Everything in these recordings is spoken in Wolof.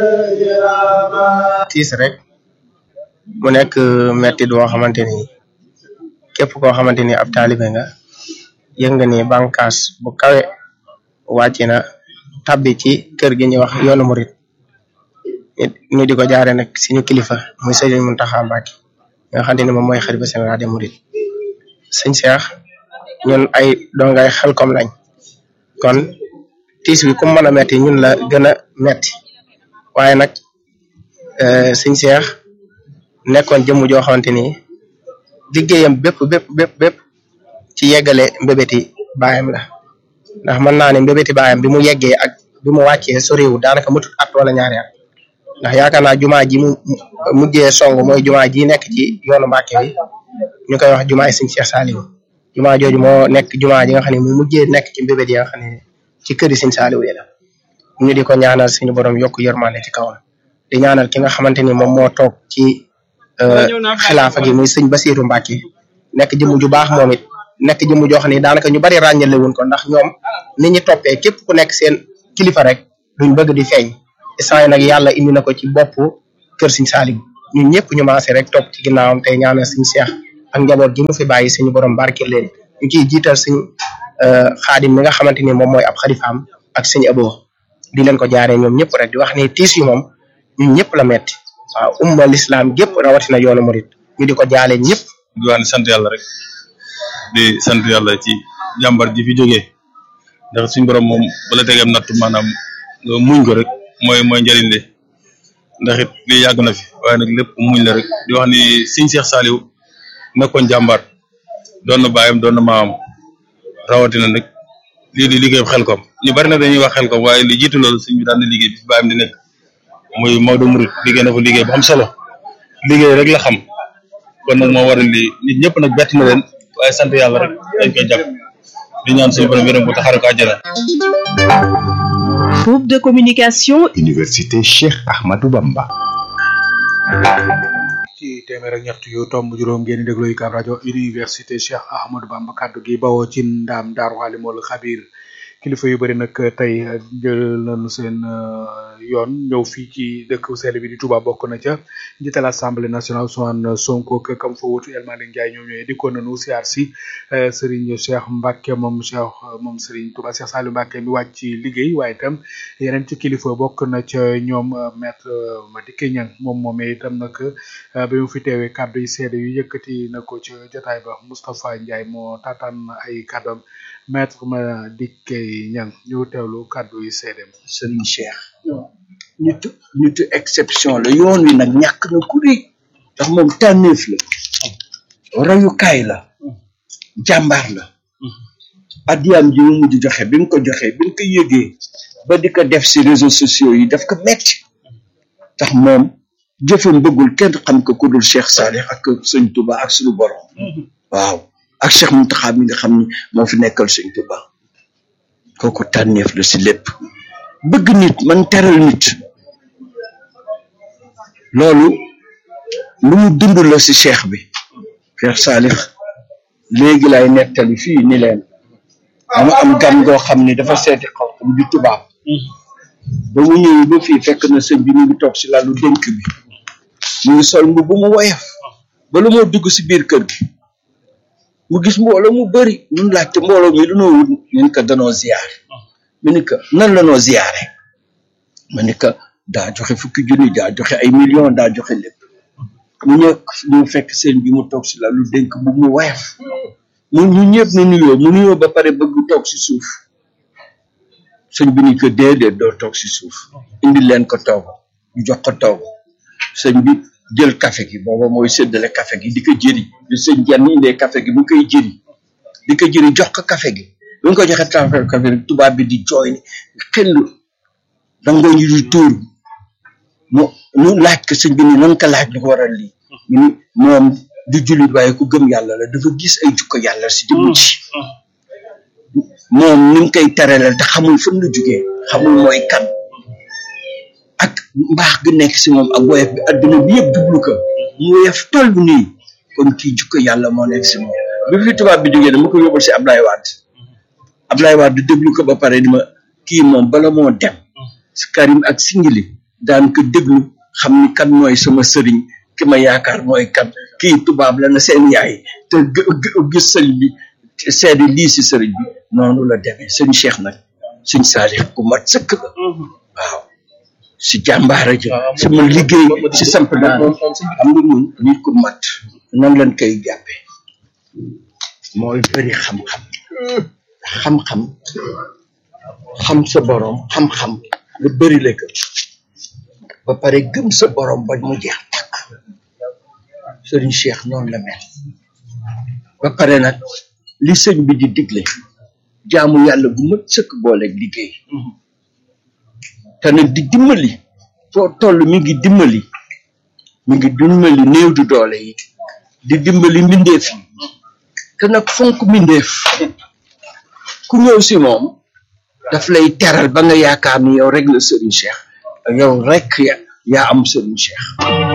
tiis rek mu nekk metti doo xamante ni képp koo xamante ni ab taalibe nga yëg nga ni bànqaas bu kawe wàcc na tabbi ci kër gi ñuy wax yoonu murit ñu di ko jaare nag suñu kilifa muy sëriñ Muntaxa Mbàkke nga xamante ni moom mooy xalifa général des mourides sëñ Cheikh ñun ay dongay Xelcom lañ kon tiis wi ku mën a metti ñun la gën a metti waaye nag sëñ Cheikh nekkoon jëmm joo xamante ni liggéeyam bépp bépp bépp bépp ci yeggale mbébéti baayam la ndax mën naa ne mbébéti baayam bi mu yeggee ak bi mu wàccee soriwul daanaka mutut at wala ñaari at ndax yaakaar naa jumaa ji mu mujjee song mooy jumaa ji nekk ci yoonu Mbàkke bi ñu koy wax jumaa yi sëñ Cheikh Saliou jumaa jooju moo nekk jumaa ji nga xam ne mu mujjee nekk ci mbébét yi nga xam ne ci këri sëñ Saliou yi la ñu di ko ñaanal suñu borom yokk yërmande ci kawam di ñaanal ki nga xamante ni moom moo toog ci xilaafa gi muy sëñ Basiiru Mbàkke nekk jëmm ju baax moom it nekk jëmm joo xam ne daanaka ñu bari ràññale wuñ ko ndax ñoom ni ñu toppee képp ku nekk seen kilifa rek duñ bëgg di feeñ instant yi nag yàlla indi na ko ci bopp kër sëñ Saliou ñun ñëpp ñu maase rek topp ci ginnaawam tey ñaanal sëñ Cheikh ak njaboot gi mu fi bàyyi suñu borom barkeel leen ñu ciy jiital suñ xaadim mi nga xamante ni moom mooy ab xalifaam ak suñu abo di leen ko jaaree ñoom ñëpp rek di wax ni tiis yi moom ñun ñëpp la metti waaw umma l'islam gépp rawatina yoonu murit ñu di ko jaale ñëpp di wax ne sant yàlla rek di sant yàlla ci jàmbar ji fi jógee ndax suñ borom moom bala tegeem natt maanaam nga muñ ko rek mooy mooy njëriñ li ndax it lii yàgg na fi waaye nag lépp muñ la rek di wax ni sëñ Cheikh Saliou nekkoon jàmbaar doon na baayam doon na maamam rawatina nag lii di liggéey Xelcom ñu bari na dañuy wax Xelcom waaye li jiitu loolu sëñ bi daan na liggéey bi fi baayam di nekk muy Maodo Mouride liggéey na fa liggéey bu am solo liggéey rek la xam kon nag moo waral lii nit ñëpp nag bett na leen waaye sant yàlla rek dañ koy jàpp di ñaan suñu borom yërëm bu taxaare ko àjjana Groupe de communication Université Cheikh Ahmadou Bamba. ci téeméer ak ñett yu tomb juróom ngeen di déglu UCAB rajo université Cheikh Ahmadou Bamba kaddu gi bawoo ci ndaam daaru xaalimul xabir kilifa yu bëri nag tey jël nañu seen yoon ñëw fii ci dëkk sell bi di Touba bokk na ca njiital assemblée nationale Ousmane Sonko ak kam fa wutu El Malick Ndiaye ñoom ñooy dikkoon nañu siyaar si Serigne Cheikh Mbacke moom Cheikh moom Serigne Touba Cheikh Saliou Mbacke mi wàcc ci liggéey waaye itam yeneen ci kilifa bokk na ca ñoom maître Madické Niang moom moomee itam nag bi mu fi teewee kàddu yi seede yu yëkkati na ko ci jotaay ba Moustapha Ndiaye moo taataan ay kàddoom maître Madické Niang ñu teewlu kàddu yi seedeem Serigne Cheikh nitu nitu exception la yoon wi nag ñàkk na ku rëy ndax moom tànneef la royukaay la jàmbaar la addiyaam ji mu mujj joxe bi mu ko joxe bi mu ko yëgee ba di ko def si réseaux sociaux yi daf ko metti tax moom jëfam bëggul kenn xam ko ku dul Cheikh Salih ak sëñ Touba ak suñu borom waaw ak Cheikh Mountakha mi nga xam ni moo fi nekkal sëñ Touba kooku tànneef la si lépp bëgg nit man teral nit loolu lu mu dund la si cheikh bi Cheikh Salih léegi lay nettali fii ni leen mu am gan goo xam ni dafa seeti xaw xam di tubaab ba mu ñëwee ba fii fekk na sëñ bi mu ngi toog si lalu dénk bi mu ngi sol mbubb mu woyof ba lu moo dugg si biir kër gi mu gis mbooloo mu bari ñun laajte mbooloo mi lu noo wut ñu ko danoo ziyaar mu ni ko nan la noo ziyaare ma ni ko daa joxe fukki junni daa joxe ay millions daa joxe lépp mu ñëw ñu fekk sëñ bi mu toog si lalu dénk bu mu woyof mu ñu ñëpp nu nuyoo mu nuyoo ba pare bëgg toog si suuf sëñ bi ni ko déedéet doo toog si suuf indi leen ko toog ñu jox ko toog sëñ bi jël café gi booba mooy séddale café gi di ko jëri li sëñ jenn indee café gi mu koy jëri di ko jëri jox ko café gi bu ñu ko joxe café café rek tubaab bi di jooy ni xel dangoo ñu di tuur mu ñu laaj ko sëñ bi ni nan ko laaj lu ko waral lii mu ni moom du jullit waaye ku gëm yàlla la dafa gis ay jukko yàlla si jëmm ci moom ni mu koy teralal te xamul fan la jugee xamul mooy kan ak mbaax gi nekk si moom ak woyof bi adduna bi yëpp jublu ko mu woyof toll nii kon kii jukko yàlla moo nekk si moom bi fi tubaab bi jógee dama ko yóbbal si Ablaye Wade Ablaye Wade déglu ko ba pare ni ma kii moom bala moo dem si Karim ak Singili daan ko déglu xam ni kan mooy sama sëriñ ki ma yaakaar mooy kan kii tubaab la na seen yaay te gis sëriñ bi seede lii si sëriñ bi noonu la demee sëñ Cheikh nag sëñ Saalix ku mat sëkk la waaw si jàmbaara ji sama liggéey si samp naa xam nga ñun nit ku mat nan lañ koy jàppe mooy bëri xam-xam xam-xam xam sa borom xam-xam nga bëri la ko ba pare gëm sa borom ba mu jeex takk sëriñ Cheikh noonu la mel ba pare nag li sëñ bi di digle jaamu yàlla bu mat sëkk booleeg liggéey te nag di dimbali foo toll mi ngi dimbali mi ngi dimbali néew du doole yi di dimbali mbindeef yi te nag fonk mbindeef ku ñëw si moom daf lay teral ba nga yaakaar ni yow rek la sëriñ Cheikh yow rek ya yaa am sëriñ Cheikh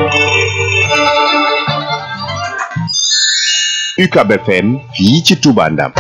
UCAB FM fii ci Touba Ndam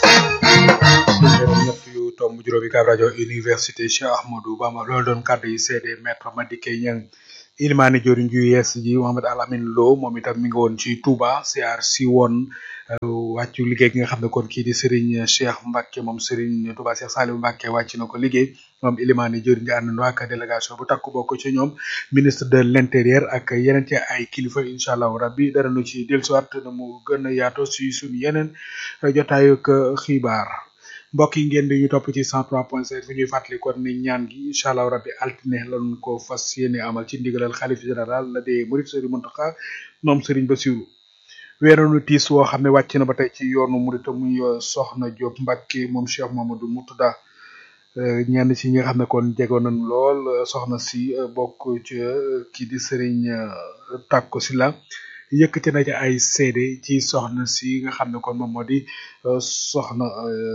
ñett yu tomb juróomi kaab rajo université Cheikh Ahmadou Bamba loolu doon kàddu yi seede maître Madické Niang ilimaani joriñ ju yees ji Mohamed Alamine Lo moom itam mi ngi woon ci Touba siyaar si woon wàccu liggéey gi nga xam ne kon kii di Serigne Cheikh Mbacke moom Serigne Touba Cheikh Saliou Mbacke wàcc na ko liggéey moom ilimaani joriñ ji ànd ak délégation bu takku bokk ci ñoom ministre de l'intérieur ak yeneen ci ay kilifa incha allahu rabbi dara nu ci dellusiwaat na mu gën a yaatu si suñu yeneen jotaayu ak xibaar mbokk yi ngeen di ñu topp ci 103.5 fi ñuy fàttali kon ni ñaan gi incha allah rabbi altine lañ ko fas yéene amal ci ndigalal xalif général la dee murid Serigne Mountakha moom Serigne Bassirou weeroonu tiis woo xam ne wàcc na ba tey ci yoonu murid muy soxna Diop Mbacke moom Cheikh Mamadou Moutada ñenn ci ñi nga xam ne kon jegoon nañ lool soxna si bokk ci kii di Serigne Takko Sylla yëkkati na ci ay seede ci soxna si nga xam ne kon moom moo di soxna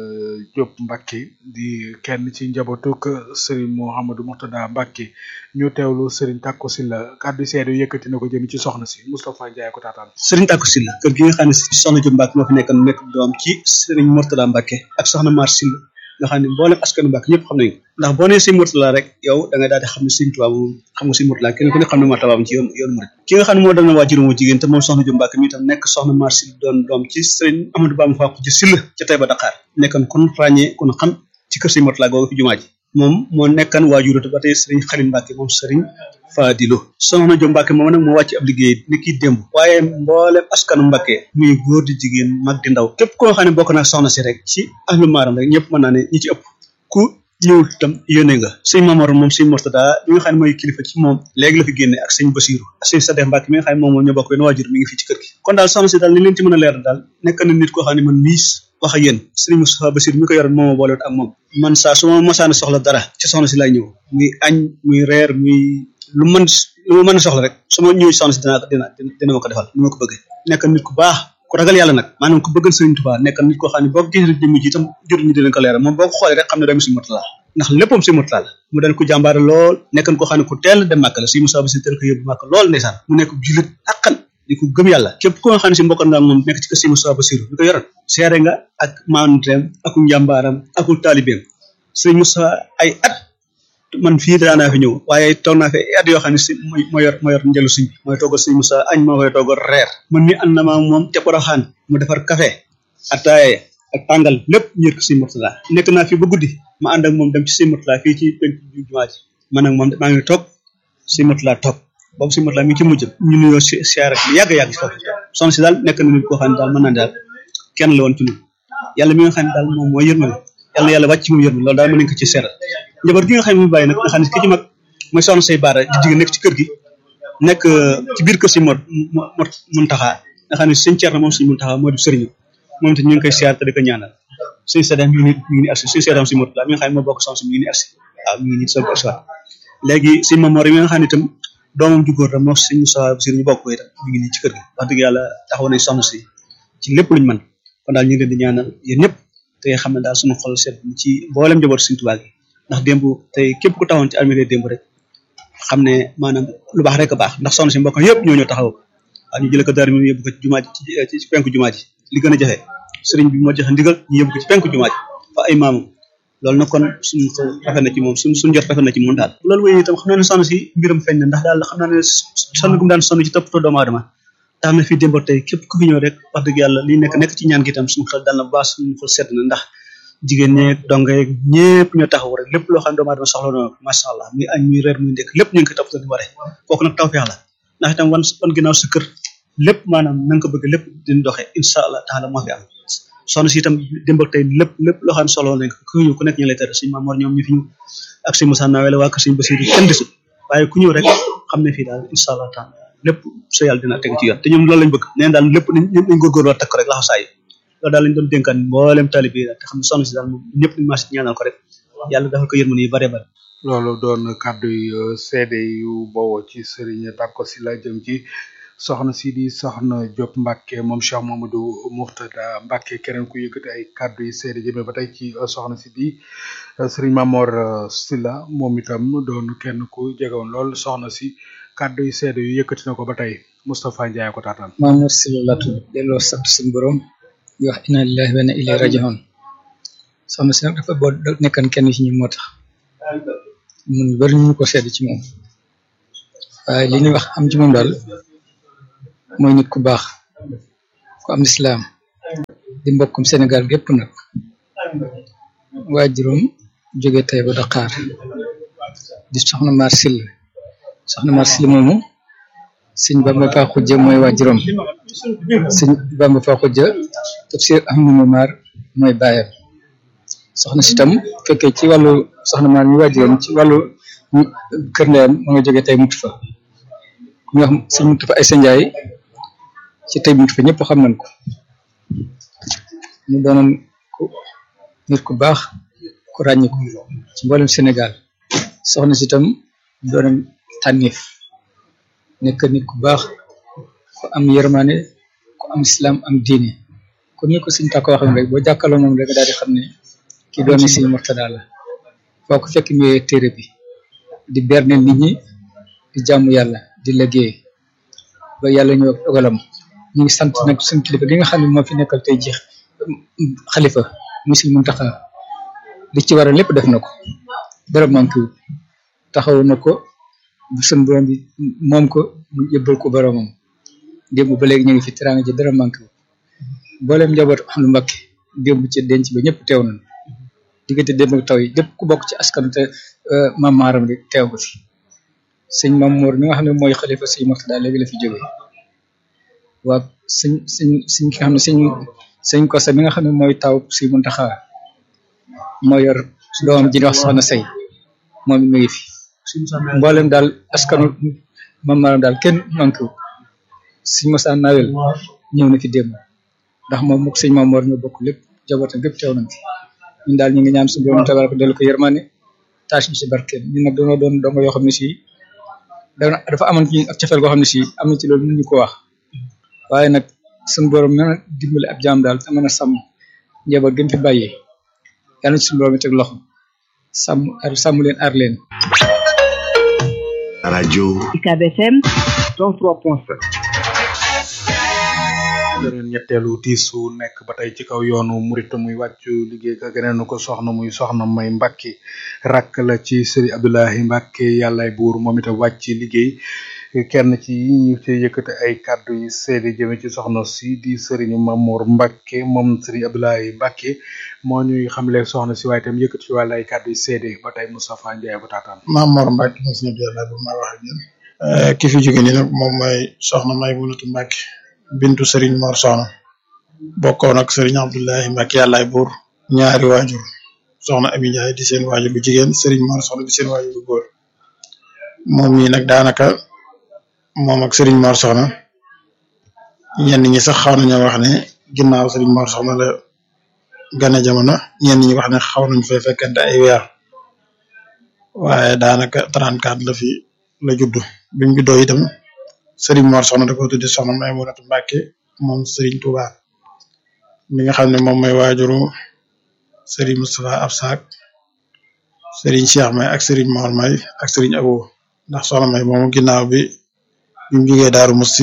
Diop Mbacke di kenn ci njabootuk Serigne Mouhamadou Moutada Mbacke ñu teewlu Serigne Takko Sylla kàddu seede yëkkati na ko jëm ci soxna si Moustapha Ndiaye ko taataan. Serigne Takko Sylla kër gi nga xam ne soxna Diop Mbacke moo fi nekkoon nekk doom ci Serigne Mourtada Mbacke ak soxna Mar Sylla nga xam ne mboolem askanu Mbacke ñëpp xam nañu ko ndax boo nee Serigne Mourtada rek yow da ngay daal di xam ne Serigne Touba moom xam nga Serigne Mourtada kenn ku ne xam ne martabaam ci yoon yoonu murid ki nga xam ne moo doon waajur mu jigéen te moom soxna Diop Mbacke mi tam nekk soxna Mar Sylla doon doom ci Serigne Amadou Bamba Fakku ci Sylla ca Taïba Dakar nekkoon kon ràññee kon xam ci kër Serigne Mourtada googu fi jumaa ji moom moo nekkan waajur ba tey Serigne Khalil Mbacke moom Serigne Fadilo soxna Diop Mbacke moom nag moo wàcc ab liggéey ni kii démb waaye mboolem askanu Mbacke muy góor di jigéen mag di ndaw képp koo xam ne bokk na soxna si rek ci ahlu maaram rek ñëpp mën naa ne ñi ci ëpp ku ñëw itam yónnee nga sëñ Mamor moom sëñ Mourtada mi nga xam ne mooy kilifa ci moom léegi la fi génne ak sëñ Basiru ak sëñ Sadef Mbacke mi nga xam ne moom moom ñoo bokk benn waajur mi ngi fii ci kër gi kon daal soxna si daal li leen ci mën a leer daal nekk na nit koo xam ne man miis wax ak yéen sëriñ Moustapha Basiru mi ko yoroon mooma boolewut ak moom man saa su ma mosaana soxla dara ci soxna si laay ñëw muy añ muy reer muy lu mën lu ma mën a soxla rek su ma ñëwee soxna si dina dina dina ma ko defal ni ma ko bëggee nekk nit ku baax ku ragal yàlla nag maanaam ku bëggal Sëriñ Tuubaa nekk nit koo xam ne boo ko gisee jëmm ji itam jot ñu dinañ ko leeral moom boo ko xoolee rek xam ne doomi Sëriñ Murtala ndax léppam Sëriñ Murtala la mu daan ko jàmbaare lool nekkan koo xam ne ku teel dem màkk la Sëriñ Musaa Basiru teel ko yóbbu màkk lool ndeysaan mu nekk julit akkan di ko gëm yàlla képp ko nga xam ne si mbokkoon nga ak moom nekk ci kër Sëriñ Musaa Basiru bi ko yoroon seere nga ak maanteem aku njàmbaaram aku taalibeem Sëriñ Musaa ay at man fii daanaa fi ñëw waaye toog naa fi at yoo xam ne si mooy moo yor moo yor njëlu suñ mooy toggal Sëriñ Musaa añ moo koy toggal reer man mi ànd na ma moom ca Poroxaan mu defar café ataaya ak tàngal lépp ñër ko Sëriñ Murtala nekk naa fi ba guddi ma ànd ak moom dem ci Sëriñ Murtala fii ci penc jumaa ji man ak moom maa ngi toog Sëriñ Murtala toog boobu Sëriñ Murtala mi ngi ci mujj ñu nuyoo si siyaare bi yàgg yàgg foofu soxna si daal nekk na nit koo xam ne daal mën naa daal kenn la woon ci ñun yàlla mi nga xam ne daal moom mooy yërmale yàlla na yàlla wàcc ci moom yërmale loolu daal mën nañ ko ci seeral njaboot gi nga xam ne mu bàyyi nag nga xam ne ki ci mag mooy soxna say baara di jigéen nekk ci kër gi nekk ci biir kër si mot mot Muntaxa nga xam ne sëñ Ceerno moom sëñ Muntaxa moo di sëriñu moom te ñu ngi koy siyaar te di ko ñaanal sëñ Sadam mi ngi nii mi ngi nii agsi sëñ Sadam si mot la mi nga xam ne moo bokk soxna si mi ngi nii agsi waaw mi ngi nii soog agsi waat léegi sëñ Mamor yi nga xam ne itam doomam ju góor la moo sëñ Moussa Basir ñu bokk ko itam mi ngi nii ci kër gi wax dëgg yàlla taxaw nañ soxna si ci lépp luñ mën kon daal ñu ngi leen di ñaanal yéen ñëpp te xam ne daal suñu xol seet ci mboolem njaboot Sëriñ Tuubaa gi ndax démb tey képp ku taxawoon ci armée démb rek xam ne maanaam lu baax rek a baax ndax soxna si mbokk yëpp ñoo ñoo taxaw waaw ñu jëlee ko daar mi yóbbu ko ci jumaa ji ci penku jumaa ji li gën a jafe sëriñ bi moo joxe ndigal ñu yóbbu ko ci penku jumaa ji fa ay maamam loolu nag kon suñ ko rafet na ci moom suñ suñ jot rafet na ci moom daal loolu wéy itam xam naa ne sonn si mbiram feeñ na ndax daal xam naa ne sonn gu mu daan sonn ci toppatoo doomu aadama tax na fii démb ak tey képp ku fi ñëw rek wax dëgg yàlla lii nekk nekk ci ñaan gi itam suñu xel dal na bu baax suñu xel sedd na ndax jigéen ñeeg donga yeeg ñëpp ñoo taxaw rek lépp loo xam ne doomu aadama soxla na macha allah muy añ muy reer muy ndekk lépp ñu ngi ko toppatoo ni waree kooku nag tawfeex la ndax itam wan wan ginnaaw sa kër lépp maanaam na nga ko bëgg lépp dina doxee incha allah taala moo fi am soxna si itam démb ak tey lépp lépp loo xam ne soxla nañ ko ku ñëw ku nekk ñu lay tere suñu Mamoor ñoom ñu fi ñu ak suñu Moussa Nawel waa kër suñu Basiru kenn desul waaye ku ñëw rek xam ne fii daal incha allah taala lépp sa yàlla dina teg ci yoon te ñoom loolu lañ bëgg neen daal lépp nañ nañ góorgóorloo takk rek laxa saa yi loolu daal lañ doon dénkaan mboolem talib yi daal te xam ne soxna si daal moom ñëpp nañ maas ñaanal ko rek yàlla defal ko yërmande yu bare bare loolu doon kàddu yu seede yu bawoo ci Serigne Tako Sylla jëm ci soxna si di soxna Diop Mbacke moom Cheikh Mamadou Mourtada Mbacke keneen ku yëkkati ay kàddu yu seede jëmee ba tey ci soxna si di Serigne Mamor Sylla moom itam doon kenn ku jegewoon lool soxna si kàddu yu seede yu yëkkati na ko ba tey Moustapha Ndiaye ko taataan. Mamour Sylla la tudd delloo sant suñu borom di wax inna lillahi wa inna ilayhi raji'un soxna si nag dafa boo nekkan kenn ci ñun moo tax mun bari ñu ko sedd ci moom waaye li ñuy wax am ci moom daal mooy nit ku baax ku am lislaam di mbokkum Sénégal gépp nag waajuram jóge tey ba Dakar di soxna Mar Sylla soxna Mar Sylla moomu sëñ Bamba Fa Xujja mooy waajuram sëñ Bamba Fa Xujja tafsir Ahmadou Mar mooy baayam soxna si tam fekkee ci wàllu soxna Mar mi waajuram ci wàllu kër ndeyam ma nga jóge tey mut fa ku ñu wax sëñ mut fa ay sa njaay ci tey mut fa ñëpp xam nañ ko mu doonoon ku nit ku baax ku ràññiku ci mboolem Sénégal soxna si tam doonoon tànneef nekk nit ku baax ku am yërmande ku am islam am diine kon ni ko sëñ Tako waxee rek boo jàkkaarloo moom rek daal di xam ne kii doomi sëñ Murtada la foo ko fekk mu yee téere bi di berne nit ñi di jaamu yàlla di liggéey ba yàlla ñëw ak dogalam ñu ngi sant nag suñu kilifa gi nga xam ne moo fi nekkal tey ji xalifa mu sëñ Muntaxa li ci war a lépp def na ko dara manqué wu taxaw na ko sun borom bi moom ko mu yëbbal ko boromam démb ba léegi ñu ngi fi teraanga ji dara manqué wu mboolem njaboot am lu mbakki démb ci denc ba ñëpp teew nañ diggante démb ak taw yi lépp ku bokk ci askan te maam maaram rek teew ko fi sëñ Maam Moor mi nga xam ne mooy xalifa sëñ Murtada léegi la fi jógee waa sëñ sëñ sëñ ki nga xam ne sëñ sëñ Kosa mi nga xam ne mooy taw sëñ Muntaxa moo yor doomam ji di wax soxna say moom mi ngi fi mboolem daal askanu maam maaram daal kenn manqué wu sëñ Moussa Nawel ñëw na fi démb ndax moom mook sëñ Maam Moor ñoo bokk lépp jabootam gépp teew nañ fi ñun daal ñu ngi ñaan suñu borom tabaraka dellu ko yërmande taas ñu si barkeem ñun nag dañoo doon dongo yoo xam ne si dafa amoon ci ak cofeel goo xam ne si am na ci loolu mënuñu ko wax waaye nag suñu borom mën a dimbali ab jaam daal te mën a sàmm njaboot gën fi bàyyee yàlla na ci suñu borom teg loxo sàmm ar sàmm leen aar leen rajo UCAB FM 103.7 beneen ñetteelu tiisu nekk ba tey ci kaw yoonu murit muy wàccu liggéey ka geneen ko soxna muy soxna may Mbacke rakk la ci Serigne Abdoulahi Mbacke yàllaay buur moom itam wàcc liggéey kenn ci ñu ci yëkkati ay kàddu yi seede jëme ci soxna si di Serigne Mamour Mbacke moom Serigne Abdoulahi Mbacke moo ñuy xamle soxna si waaye itam yëkkati ci wàllu ay kàddu yi seede ba tey Moustapha Ndiaye bu taataan Mamour Mbacke mo suñu yàlla bu ma wax ak yéen ki fi jóge ni nag moom mooy soxna may Munatu Mbacke bintu Serigne Mor Soxna bokkoon ak Serigne Abdoulahi Mbacke yàllaay buur ñaari waajur soxna Ami Ndiaye di seen waajur bu jigéen Serigne Mor Soxna di seen waajur bu góor moom mii nag daanaka moom ak Serigne Mor Soxna ñenn ñi sax xaw nañoo wax ne ginnaaw Serigne Mor Soxna la gane jamono ñenn ñi wax ne xaw nañ fee fekkante ay weer waaye daanaka 34 la fi la juddu bi mu juddoo itam Serigne Mor Soxna da ko tuddi soxna Maymunatu Mbacke moom Serigne Touba mi nga xam ne moom mooy waajuru Serigne Moustapha Absak Serigne Cheikh May ak Serigne Mor May ak Serigne Abo ndax soxna May moomu ginnaaw bi bi mu jógee Daaru Musti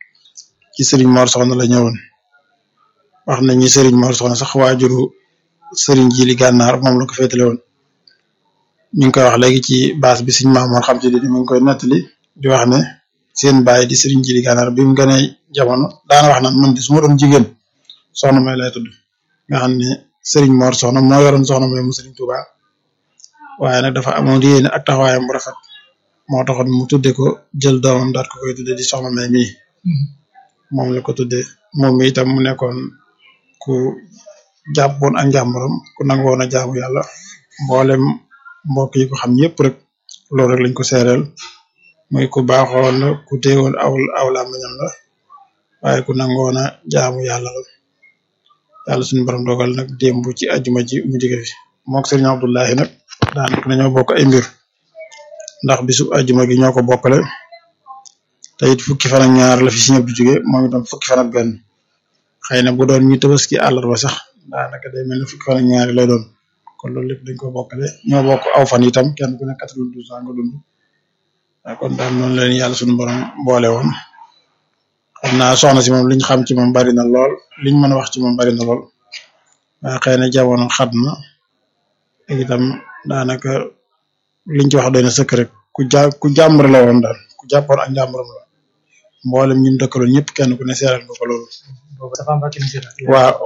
ci Serigne Mor Soxna la ñëwoon wax nañ ni Serigne Mor Soxna sax waajuru sëriñ Jili Gànnaar moom la ko féetale woon ñu ngi koy wax léegi ci baas bi suñ maamoon xam ci di mi ngi koy nettali di wax ne seen baay di sëriñ Jili Gànnaar bi mu gënee jamono daana wax naan man di su ma doon jigéen soxna may lay tudd nga xam ne sëriñ Mor soxna moo yoroon soxna may mu sëriñ Touba waaye nag dafa amoon yéene ak taxawaayam bu rafet moo taxoon mu tudde ko jël doomam daat ko koy tudde di soxna may mii moom la ko tudde moom mi itam mu nekkoon ku jàppoon ak njàmbaram ku nangoon a jaamu yàlla mboolem mbokk yi ko xam ñëpp rek loolu rek lañ ko seereel muy ku baaxoon la ku téewoon aw aw làmmiñam la waaye ku nangoon a jaamu yàlla la yàlla suñu borom dogal nag démb ci ajuma ji mu jóge fi mook sëriñ Abdullahi nag daanaka dañoo bokk ay mbir ndax bisu ajuma gi ñoo ko bokkale te it fukki fan ak ñaar la fi si ñëpp di jóge moom itam fukki fan ak benn xëy na bu doon ñu tabaski àllarba sax daanaka day mel ne fukki fan ak ñaari lay doon kon loolu lépp dañ ko bokkale ñoo bokk aw fan itam kenn ku ne quatre-vingt-douze ans nga dund waaye kon daal noonu leen yàlla suñu borom boole woon xam naa soxna si moom liñ xam ci moom bari na lool liñ mën a wax ci moom bari na lool waaye xëy na jamono xat na ak itam daanaka liñ ci wax doy na sëkk rek ku ja ku jàmbare la woon daal ku jàppoon ak njàmbaram la mboolem ñi mu dëkkaloon ñëpp kenn ku ne seeral nga ko loolu. waaw